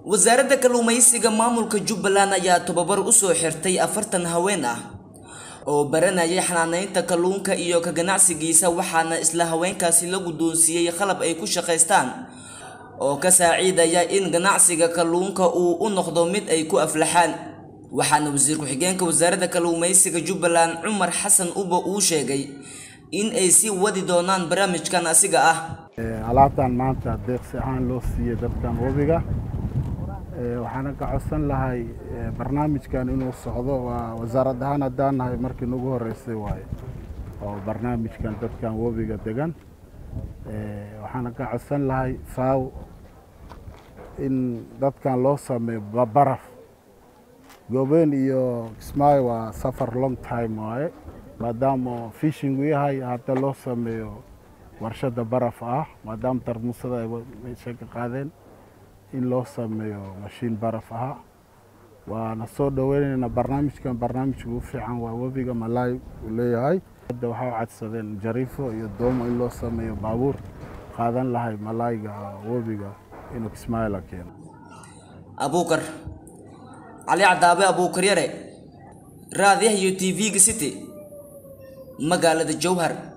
wasaaradda kalluumaysiga maamulka jubbaland ayaa tababar u soo xirtay afartan haween ah oo baranayay xanaanaynta kalluunka iyo ka ganacsigiisa waxaana isla haweenkaasi la guddoonsiiyey qalab ay ku shaqaystaan oo ka saaciidaya in ganacsiga kalluunka uu u noqdo mid ay ku aflaxaan waxaana wasiir ku-xigeenka wasaaradda kalluumaysiga jubbaland cumar xasan ubo uu sheegay in ay sii wadi doonaan barnaamijkan asiga ah alaabtan maanta deeqsi ahaan loo siiyey dadkan webiga waxaana ka codsan lahay barnaamijkan inuu socdo waa wasaarad ahaan haddaan nahay markii nagu horeysay waaye oo barnaamijkan dadkan webiga degan waxaana ka codsan lahay faaw in dadkan loo sameeyo baraf goobeen iyo kismaayo waa safar long time waaye maadaama fishingu yahay hadda loo sameeyo warshada baraf ah maadaama tarmuusada ay meesha ka qaadeen in loo sameeyo mashiin baraf aha waana soo dhoweynaynaa barnaamijkan barnaamijka ugu fiican waa webiga malaay uu leeyahay hadda waxaa u cadsadeen jariifo iyo doomo in loo sameeyo baabuur qaadan lahay malaayga webiga inuu kismaayo la keeno abuukar cali cadaabe abuukar yare raadiyaha iyo t v-ga city magaalada jowhar